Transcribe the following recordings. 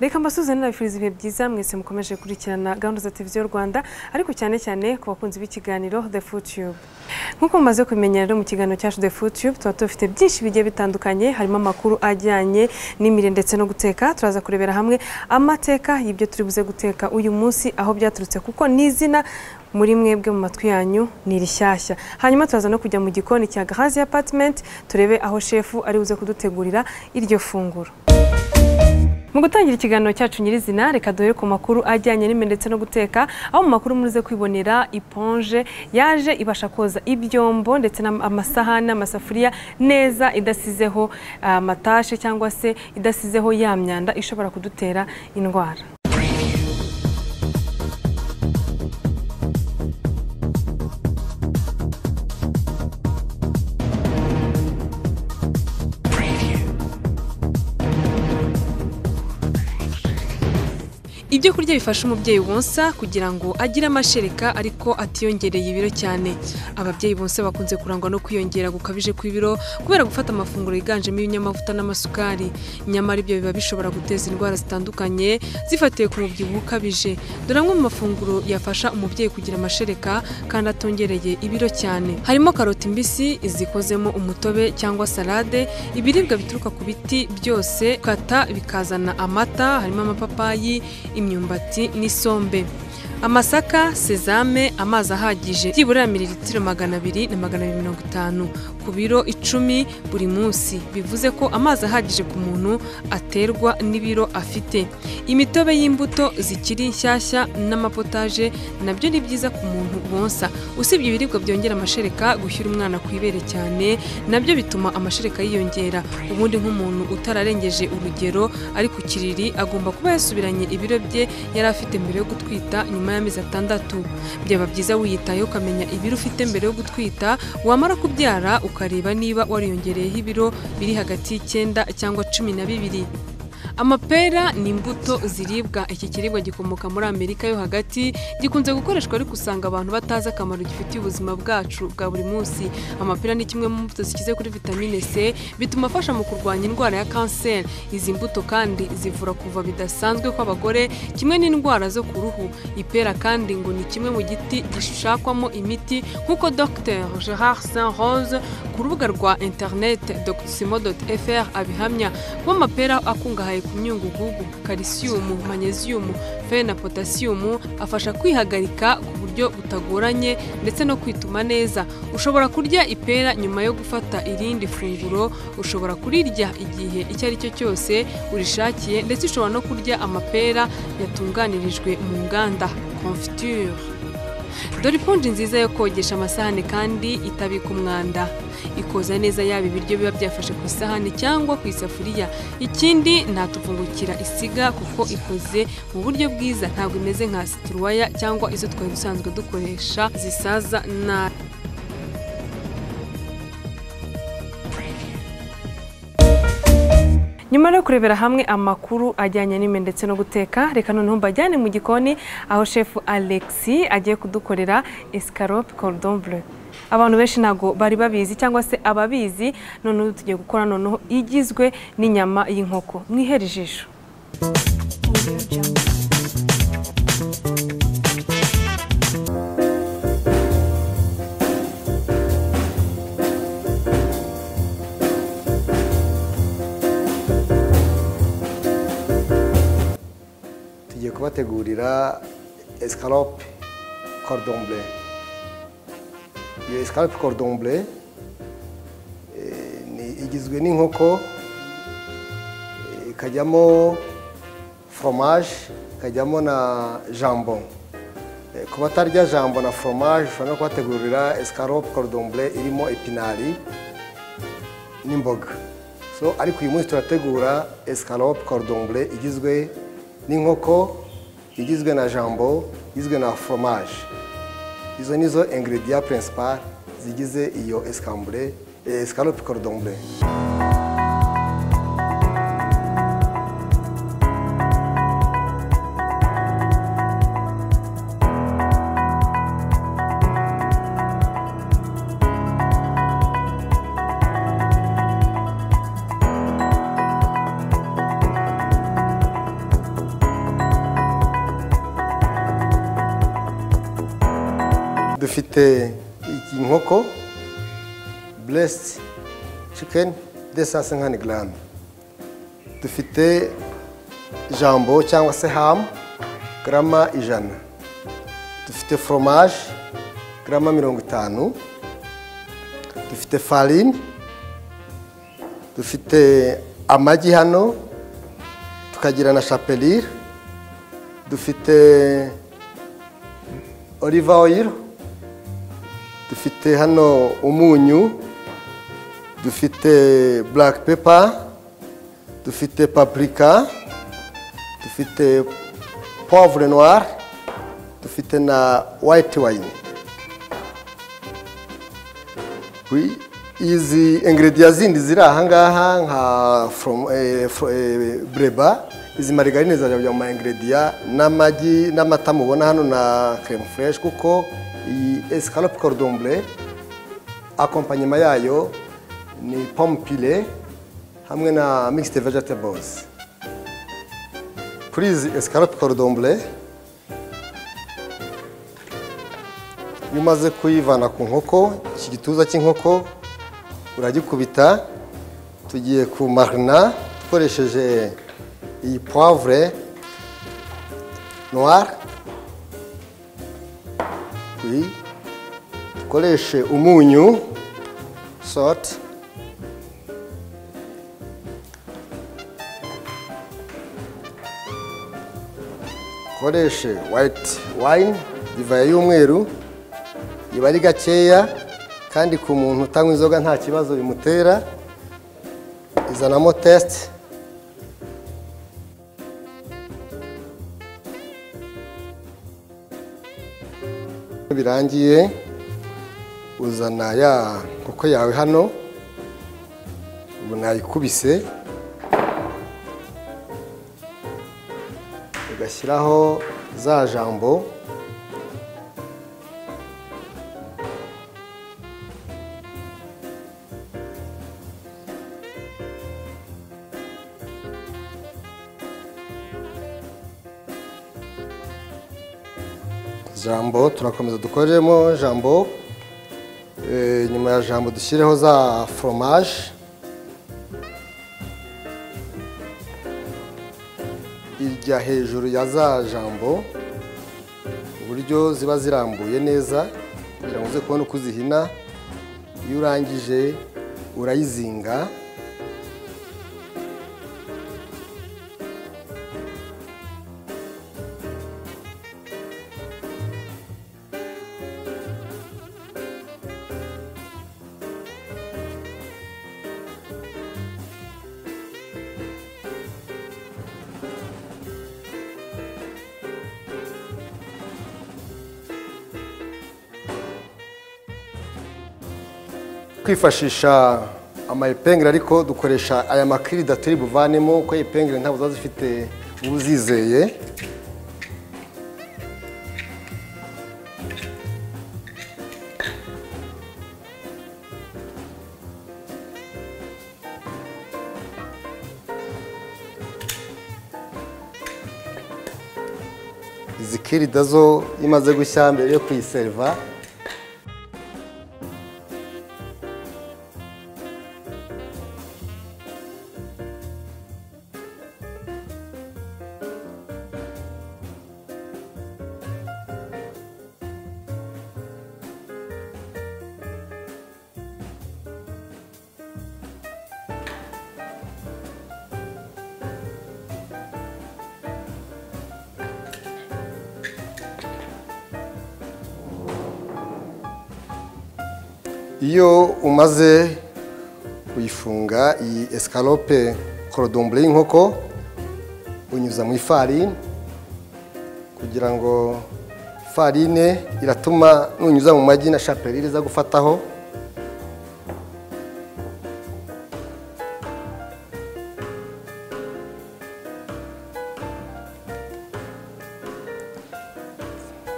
reka mbasuze nabifuriza ibihe byiza mwese mukomeje gukurikirana gahunda za televiziyo rwanda ariko cyane cyane ku bakunzi b'ikiganiro the futube nk'uko mumaze kubimenyera rero mu kiganiro cyacu the futube tuba dufite byinshi bigiye bitandukanye harimo amakuru ajyanye n'imirire ndetse no guteka turaza kurebera hamwe amateka y'ibyo turi buze guteka uyu munsi aho byaturutse kuko n'izina muri mwebwe mu matwi yanyu ni rishyashya hanyuma turaza no kujya mu gikoni cya gahazi apatimenti turebe aho shefu ari buze kudutegurira iryo funguro mu gutangira ikiganiro cyacu nyirizina reka duhere ku makuru ajyanye n'imwe ndetse no guteka aho mu makuru murize kwibonera iponje yaje ibasha koza ibyombo ndetse n'amasahani n'amasafuriya neza idasizeho amatashe cyangwa se idasizeho ya myanda ishobora kudutera indwara ibyo kurya bifasha umubyeyi wonsa kugira ngo agire amashereka ariko atiyongereye ibiro cyane ababyeyi bonsa bakunze kurangwa no kwiyongera gukabije kw'ibiro kubera gufata amafunguro yiganjemo ibinyamavuta n'amasukari nyamara ibyo biba bishobora guteza indwara zitandukanye zifatiwe ku mubyibuho ukabije dore amwe mu mafunguro yafasha umubyeyi kugira amashereka kandi atongereye ibiro cyane harimo karoti mbisi izikozemo umutobe cyangwa salade ibiribwa bituruka ku biti byose kata bikazana amata harimo amapapayi imyumbati n'isombe amasaka sezame amazi ahagije byibura mililitiro magana abiri na magana abiri mirongo itanu ku biro icumi buri munsi bivuze ko amazi ahagije ku muntu aterwa n'ibiro afite imitobe y'imbuto zikiri nshyashya n'amapotaje nabyo ni byiza ku muntu bonsa usibye ibiribwa byongera amashereka gushyira umwana ku ibere cyane nabyo bituma amashereka yiyongera ubundi nk'umuntu utararengeje urugero ari ku kiriri agomba kuba yasubiranye ibiro bye yari afite mbere yo gutwita nyuma nyuma y'amezi atandatu byaba byiza wiyitayeho ukamenya ibiro ufite mbere yo gutwita wamara kubyara ukareba niba wariyongereyeho ibiro biri hagati y'icyenda cyangwa cumi na bibiri amapera ni imbuto ziribwa iki kiribwa gikomoka muri amerika yo hagati gikunze gukoreshwa ariko usanga abantu batazi akamaro gifitiye ubuzima bwacu bwa buri munsi amapera ni kimwe mu mbuto zikize kuri vitamine c bituma afasha mu kurwanya indwara ya kanseri izi mbuto kandi zivura kuva bidasanzwe kw'abagore kimwe n'indwara zo ku ruhu ipera kandi ngo ni kimwe mu giti gishakwamo imiti nk'uko dr gerard saint rose ku rubuga rwa interineti dr fr abihamya kuba amapera akungahaye ku myungugugu kalisiyumu manyeziyumu fe na potasiyumu afasha kwihagarika ku buryo butagoranye ndetse no kwituma neza ushobora kurya ipera nyuma yo gufata irindi funguro ushobora kurirya igihe icyo ari cyo cyose urishakiye ndetse ushobora no kurya amapera yatunganirijwe mu nganda confiture dore iponji nziza yo kogesha amasahani kandi itabika umwanda ikoza neza yaba ibiryo biba byafashe ku isahani cyangwa ku isafuriya ikindi ntatuvungukira isiga kuko ikoze mu buryo bwiza ntabwo imeze nka situruwaya cyangwa izo twari dusanzwe dukoresha zisaza nabi nyuma yo kurebera hamwe amakuru ajyanye n'ime ndetse no guteka reka noneho mbajyane mu gikoni aho shefu alexi agiye kudukorera escarope cordon bleu abantu benshi ntabwo bari babizi cyangwa se ababizi noneho tugiye gukora noneho igizwe n'inyama y'inkoko mwihere ijisho kubategurira escalope cordon bleu iyo escalope cordon bleu igizwe n'inkoko ikajyamo foromaje ikajyamo na jambo ku batarya jambo na foromaje ushobora no kubategurira escalope cordon bleu irimo epinari n'imboga ariko uyu munsi turategura escalope cordon bleu igizwe n'inkoko igizwe na jambo igizwe na foromaje izo ni zo ingiridiya puresipari zigize iyo esikambure esikarope korodombure dufite inkoko buresiti cikeni desanse nkani garame dufite jambo cyangwa se hamu garama ijana dufite foromaje garama mirongo itanu dufite farine dufite amagi hano tukagira na shapelire dufite olive oil dufite hano umunyu dufite black pepper dufite paprika dufite poivre noir dufite na white wine Oui, izi ingredient zindi ziri aha ngaha nka from- eh, fro- eh, breba izi marigarine zarabya mu ma ingredient n'amagi n'amata mubona hano na creme fresh kuko iyi escalope cordon bleu akompanyema yayo ni pomme pile hamwe na mixed vegetables kuri izi escalope cordon bleu iyo umaze kuyivana ku nkoko iki gituza cy'inkoko uragikubita tugiye ku marina dukoresheje iyi poivre noir Oui. dukoreshe umunyu salt dukoreshe white wine divayi y'umweru iba ari gakeya kandi ku muntu utanywa inzoga nta kibazo bimutera izanamo tesite iyo birangiye uzana ya koko yawe hano ubu nayikubise ugashyiraho za jambo jambo turakomeza dukoremo jambo Eh, nyuma ya jambo dushyireho za foromaje irya hejuru ya za jambo uburyo ziba zirambuye neza kugira ngo uze kubona uko uzihina iyo urangije urayizinga kwifashisha amayipengere ariko dukoresha aya makirida turi buvanemo kuko ipengere ntabwo ziba zifite uzizeye izi kirida zo iyo imaze gushya mbere yo kuyiseriva iyo umaze kuyifunga iyi escalope corodombure y'inkoko unyuza mu ifarine kugira ngo ifarine iratuma nunyuza mu magi na shapelire iza gufataho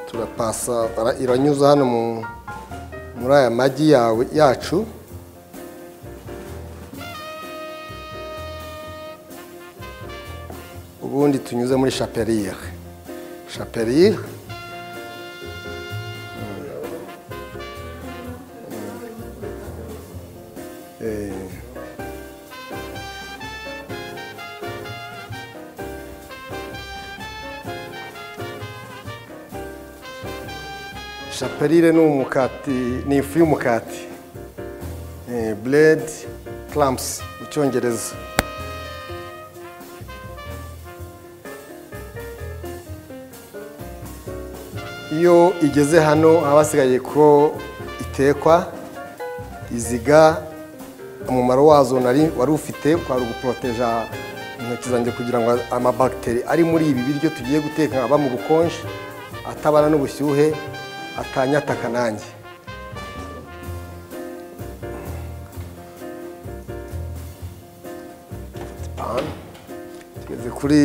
turapasa ara- iranyuza hano mu muri aya magi yawe yacu ubundi tunyuze muri shapelire shapelire shapelire ni umukati ni ifu y'umukati buredi clamps mu cyongereza iyo igeze hano haba hasigaye ko itekwa iziga umumaro wazo nari wari ufite kwari uguporoteja intoki zanjye kugira ngo amabagiteri ari muri ibi biryo tugiye guteka aba mu bukonje atabana n'ubushyuhe atanyataka nanjye tugeze kuri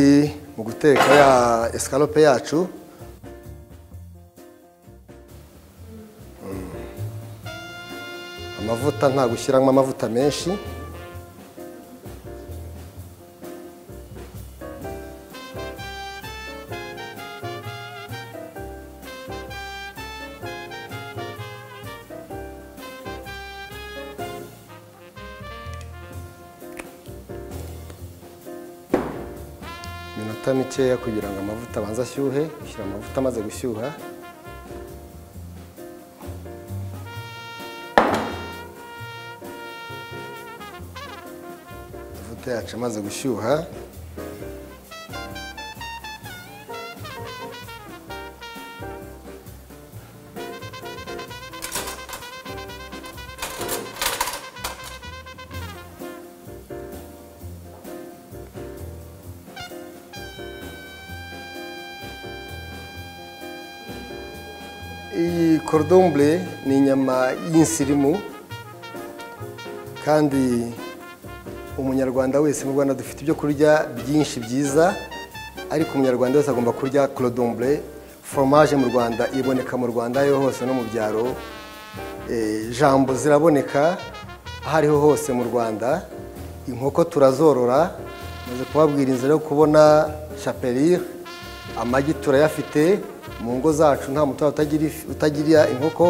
mu guteka ya esikarope yacu amavuta nta gushyiramo amavuta menshi iminota mikeya kugira ngo amavuta abanze ashyuhe ushyira amavuta amaze gushyuha amavuta yacu amaze gushyuha iyi korudombure ni inyama y'insirimu kandi umunyarwanda wese mu rwanda dufite ibyo kurya byinshi byiza ariko umunyarwanda wese agomba kurya korudombure foromaje mu rwanda iboneka mu rwanda aho ariho hose no mu byaro Eh, jambo ziraboneka aho ariho hose mu rwanda inkoko turazorora maze kubabwira inzira yo kubona shapelire amagi turayafite mu ngo zacu nta muturage utagira ifi- utagira inkoko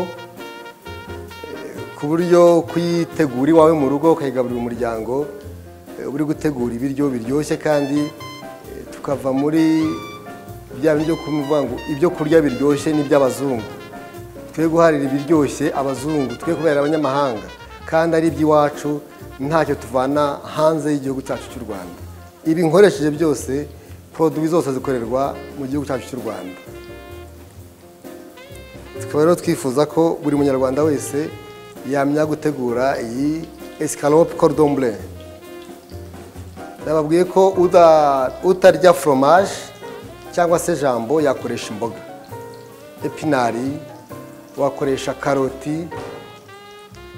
ku buryo kuyitegura iwawe mu rugo ukayigaburira umuryango eh, uba uri gutegura ibiryo biryoshye kandi eh, tukava muri bya biryo kuvuga ngo ibyo kurya biryoshye n'iby'abazungu twe guharira ibiryoshye abazungu twe kubera abanyamahanga kandi ari iby'iwacu ntacyo tuvana hanze y'igihugu cyacu cy'u rwanda ibi nkoresheje byose poroduwi zose zikorerwa mu gihugu cyacu cy'u rwanda tukaba rero twifuza ko buri munyarwanda wese yamenya gutegura iyi esikarope cordon bleu nababwiye ko uda- utarya foromaje cyangwa se jambo yakoresha imboga epinari wakoresha karoti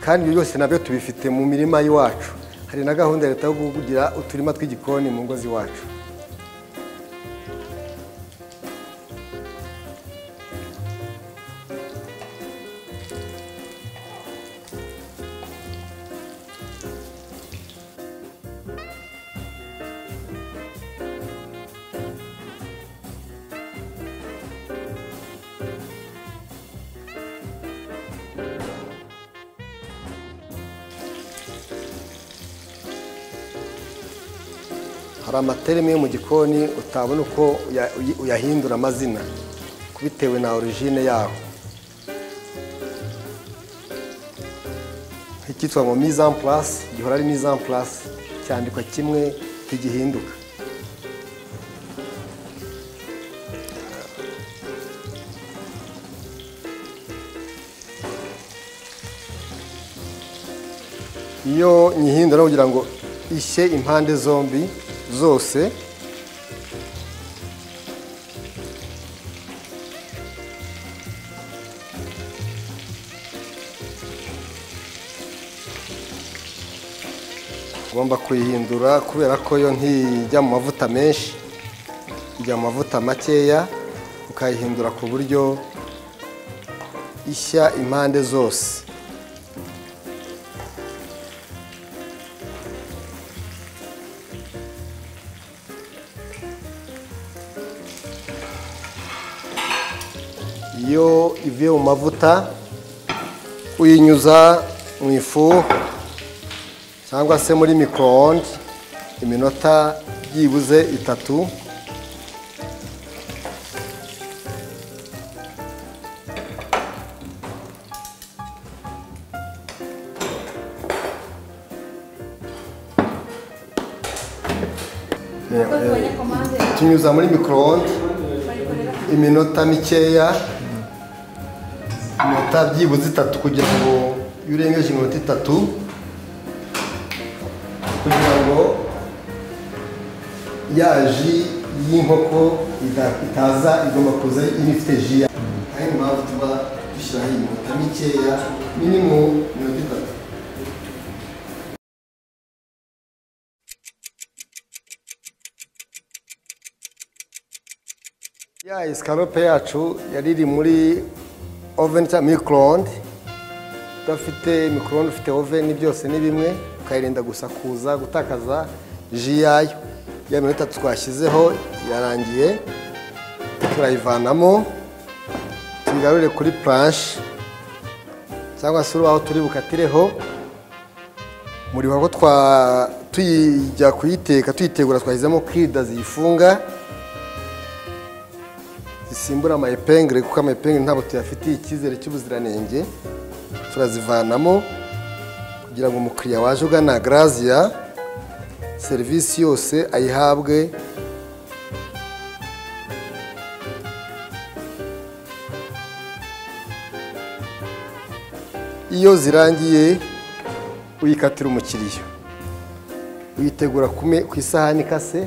kandi ibyo byose nabyo tubifite mu mirima y'iwacu hari na gahunda ya leta yo kugira uturima tw'igikoni mu ngo z'iwacu hari amaterime yo mu gikoni utabona uko uya- uyi- uyahindura amazina bitewe na origine yaho icyitwa ngo mise en place gihora ari mise en place cyandikwa kimwe ntigihinduka iyo nyihindura kugira ngo ishye impande zombi zose ugomba kuyihindura kubera ko yo ntijya mu mavuta menshi ijya mu mavuta makeya ukayihindura ku buryo ishya impande zose iyo ivuye mu mavuta uyinyuza mu ifu cyangwa se muri micro-onde iminota byibuze itatu tunyuza muri micro-onde iminota mikeya iminota byibuze itatu kugira ngo iyo urengeje iminota itatu kugira ngo ya ji y'inkoko ita- itaza igomba kuza inifite ji ya ari mu mpamvu tuba dushyiraho iminota mikeya minimu iminota itatu ya escarope yacu yari iri muri oven cyangwa micro-onde udafite micro-onde ufite oven byose ni bimwe ukayirinda gusa kuza gutakaza ji yayo ya minota twashyizeho yarangiye turayivanamo tuyigarure kuri planche cyangwa se urubaho turi bukatireho muribuka ko twa tuyijya kuyiteka tuyitegura twashyizemo kirida ziyifunga zisimbura amayepengere kuko amayepengere ntabwo tuyafitiye icyizere cy'ubuziranenge turazivanamo kugira ngo umukiriya waje ugana garaziya serivisi yose ayihabwe iyo zirangiye uyikatira umukiriya uyitegura ku me- ku isahani ikase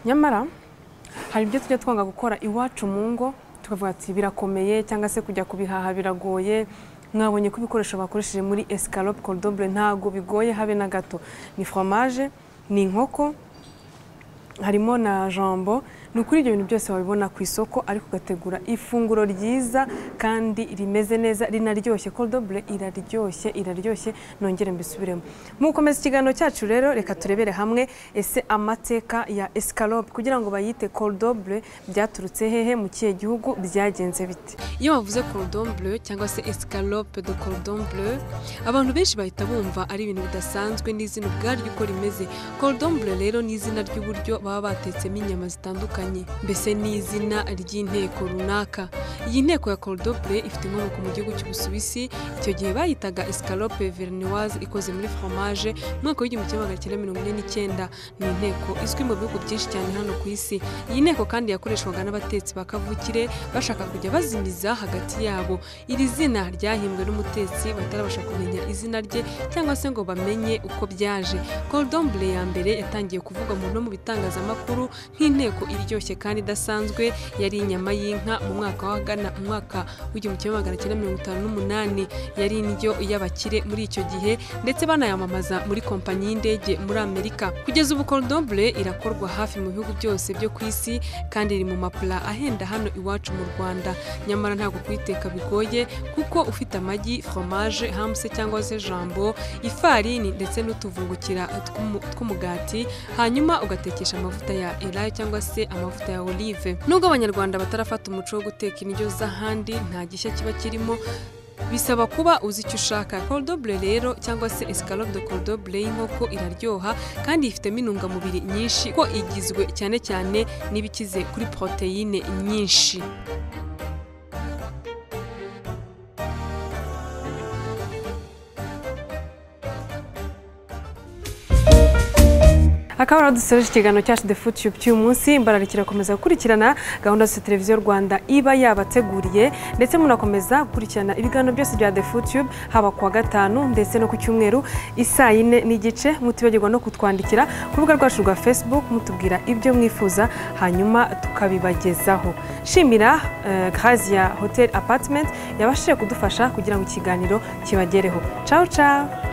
nyamara hari ibyo tujya twanga gukora iwacu mu ngo tukavuga ati birakomeye cyangwa se kujya kubihaha biragoye mwabonye ko ibikoresho bakoresheje muri escarope cordobure ntabwo bigoye habe na gato ni foromaje ni inkoko harimo na jambo ni ukuri ibyo bintu byose wabibona ku isoko ariko ugategura ifunguro ryiza kandi rimeze neza rinaryoshye cordobure iraryoshye iraryoshye nongere mbisubiremo mu gukomeza ikiganiro cyacu rero reka turebere hamwe ese amateka ya escalope kugira ngo bayite cordobure byaturutse hehe mu kihe gihugu byagenze bite iyo bavuze cordon bleu cyangwa se escalope de cordon bleu abantu benshi bahita bumva ari ibintu bidasanzwe n'izina ubwaryo uko rimeze cordon bleu rero ni izina ry'uburyo baba batetsemo inyama zitandukanye mbese ni izina ry'inteko runaka iyi nteko ya cordon bleu ifite inkomoko mu gihugu cy'ubusuwisi icyo gihe bayitaga escalope vernoise ikoze muri fromage mu mwaka w'igihumbi kimwe magana cyenda mirongo ine n'icyenda ni inteko izwi mu bihugu byinshi cyane hano ku isi iyi nteko kandi yakoreshwaga n'abatetsi ba kavukire bashaka kujya bazimiza hagati yabo iri zina ryahimbwe n'umutetsi batarabasha kumenya izina rye cyangwa se ngo bamenye uko byaje cordon bleu ya mbere yatangiye kuvugwa mu no mu bitangazamakuru nk'inteko iryoshye iryoshye kandi idasanzwe yari inyama y'inka mu mwaka w'agana umwaka w'igihumbi kimwe magana cyenda mirongo itanu n'umunani yari indyo y'abakire muri icyo gihe ndetse banayamamaza muri kompanyi y'indege muri amerika kugeza ubu cordobule irakorwa hafi mu bihugu byose byo ku isi kandi iri mu mapula ahenda hano iwacu mu rwanda nyamara ntabwo kuyiteka bigoye kuko ufite amagi fromage hamse cyangwa se jambo ifarini ndetse n'utuvungukira tw'umu- tw'umugati hanyuma ugatekesha amavuta ya elayo cyangwa se amavuta ya olive nubwo abanyarwanda batarafata umuco wo guteka indyo z'ahandi nta gishya kiba kirimo Bisaba kuba uzi icyo ushaka. Cordobule rero cyangwa se escalope de cordobule y'inkoko iraryoha kandi ifitemo intungamubiri nyinshi ko igizwe cyane cyane n'ibikize kuri poroteyine nyinshi. akaba ariho dusoje ikiganiro cyacu the food tube cy'uyu munsi mbararikira gukomeza gukurikirana gahunda zose televiziyo rwanda iba yabateguriye ndetse munakomeza gukurikirana ibiganiro byose bya the food tube haba ku wa gatanu ndetse no ku cyumweru isaa yine n'igice mutibagirwa no kutwandikira ku rubuga rwacu rwa facebook mutubwira ibyo mwifuza hanyuma tukabibagezaho shimira eh, grazia hotel apartment yabashije kudufasha kugira ngo ikiganiro kibagereho ciao ciao